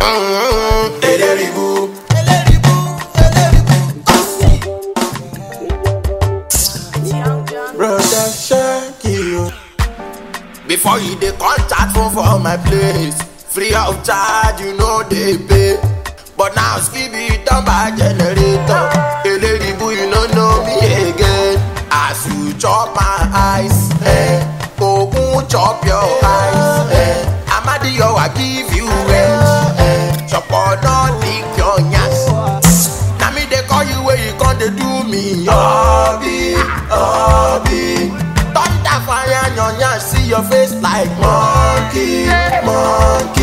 Mm-hmm. Eleribu. Brother Shaggy. Before you dey contact phone for my place, free of charge you know they pay. But now Skibi don buy generator. Eleribu you no know me again. As you chop my eyes, eh? Ogun chop your eyes, eh? Amadiyo I give you edge, eh? Chopo don lick your yansh. Na me dey call you where you come dey do me. Obi, Obi. Thunder fire your yansh, see your face like monkey, monkey.